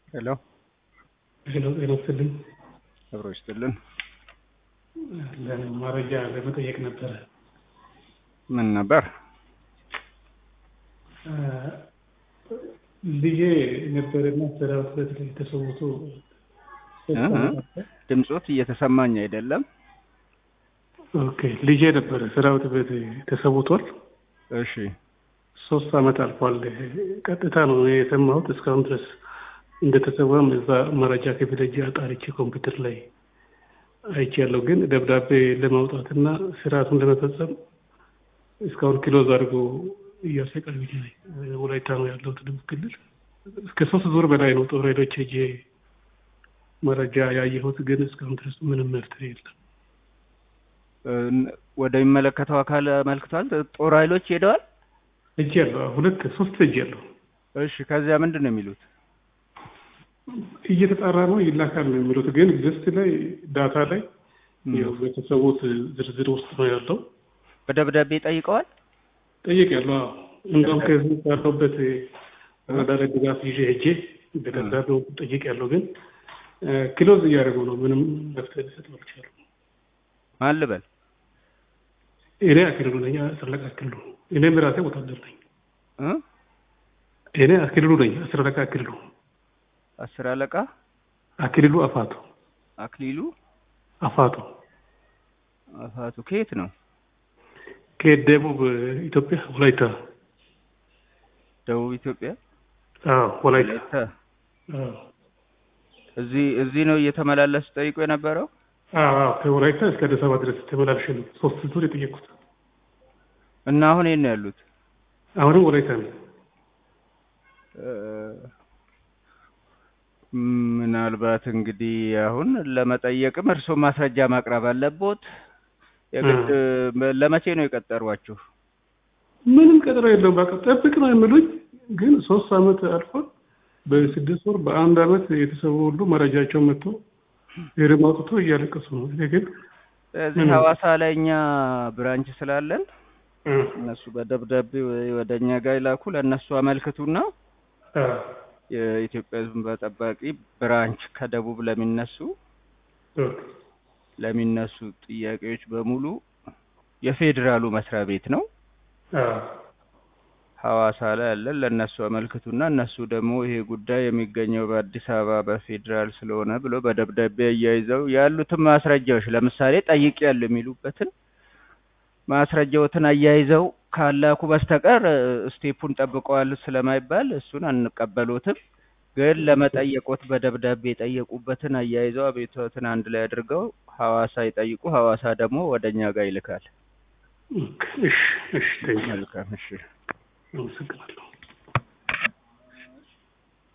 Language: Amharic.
ሄሎ ሄሎ ጤና ይስጥልኝ። አብሮ ይስጥልን። መረጃ ለመጠየቅ ነበረ። ምን ነበር? ልጄ ነበረና ሰራዊት ቤት ላይ ተሰውቶ ድምፆት እየተሰማኝ አይደለም። ኦኬ ልጄ ነበረ ሰራዊት ቤት ተሰውቷል። እሺ ሶስት አመት አልፏል። ቀጥታ ነው የሰማሁት። እስካሁን ድረስ እንደተሰዋም እዛ መረጃ ክፍል ሄጄ አጣርቼ ኮምፒውተር ላይ አይቻለሁ። ግን ደብዳቤ ለማውጣትና ስርዓቱን ለመፈጸም እስካሁን ክሎዝ አድርጎ እያሰቃዩኝ ነኝ። ወላይታ ነው ያለሁት ደቡብ ክልል። እስከ ሶስት ዙር በላይ ነው ጦር ኃይሎች ሄጄ መረጃ ያየሁት፣ ግን እስካሁን ድረስ ምንም መፍትሄ የለም። ወደሚመለከተው አካል አመልክቷል። ጦር ኃይሎች ሄደዋል። እጅ ያለሁ ሁለት ሶስት እጅ ያለሁ። እሺ ከዚያ ምንድን ነው የሚሉት? እየተጣራ ነው ይላካል ነው የሚሉት። ግን ሊስት ላይ ዳታ ላይ ያው ቤተሰቦት ዝርዝር ውስጥ ነው ያለው። በደብዳቤ ጠይቀዋል። ጠይቅ ያለው እንደውም ከዚህ ያለሁበት ወረዳ ላይ ድጋፍ ይዤ ሄጄ በደብዳቤው ጠይቅ ያለው ግን ክሎዝ እያደረጉ ነው። ምንም መፍትሄ ሊሰጡ አልቻሉም። ማን ልበል? እኔ አክልሉ ነኝ። አስረለቃ አክልሉ። እኔም ራሴ ወታደር ነኝ። እኔ አክልሉ ነኝ። አስረለቃ አክልሉ አስር አለቃ አክሊሉ አፋቱ አክሊሉ አፋቱ አፋቱ ከየት ነው? ከደቡብ ኢትዮጵያ ወላይታ። ደቡብ ኢትዮጵያ? አዎ ወላይታ። አዎ። እዚህ እዚህ ነው እየተመላለሱ ጠይቆ የነበረው? አዎ ከወላይታ እስከ አዲስ አበባ ድረስ ተመላልሼ ነው ሶስት ዙር የጠየቅኩት። እና አሁን የት ነው ያሉት? አሁንም ወላይታ ነው። ምናልባት እንግዲህ አሁን ለመጠየቅም እርስዎ ማስረጃ ማቅረብ አለቦት። የግድ ለመቼ ነው የቀጠሯችሁ? ምንም ቀጠሮ የለውም። በቃ ጠብቅ ነው የሚሉኝ። ግን ሶስት አመት አልፏል። በስድስት ወር በአንድ አመት የተሰቡ ሁሉ መረጃቸው መጥቶ ሄርም አውጥቶ እያለቀሱ ነው። እኔ ግን እዚህ ሐዋሳ ላይ እኛ ብራንች ስላለን እነሱ በደብዳቤ ወደ እኛ ጋር ይላኩ። ለእነሱ አመልክቱና የኢትዮጵያ ሕዝብ እንባ ጠባቂ ብራንች ከደቡብ ለሚነሱ ለሚነሱ ጥያቄዎች በሙሉ የፌዴራሉ መስሪያ ቤት ነው ሐዋሳ ላይ ያለን ለእነሱ አመልክቱና እነሱ ደግሞ ይሄ ጉዳይ የሚገኘው በአዲስ አበባ በፌዴራል ስለሆነ ብሎ በደብዳቤ አያይዘው ያሉትን ማስረጃዎች ለምሳሌ ጠይቅ ያሉ የሚሉበትን ማስረጃዎትን አያይዘው ካላኩ በስተቀር ስቴፑን ጠብቀዋል ስለማይባል እሱን አንቀበሎትም። ግን ለመጠየቆት በደብዳቤ የጠየቁበትን አያይዘው አቤቱታዎትን አንድ ላይ አድርገው ሐዋሳ ይጠይቁ። ሐዋሳ ደግሞ ወደ እኛ ጋር ይልካል። እሺ እሺ፣ መልካም እሺ። አመሰግናለሁ።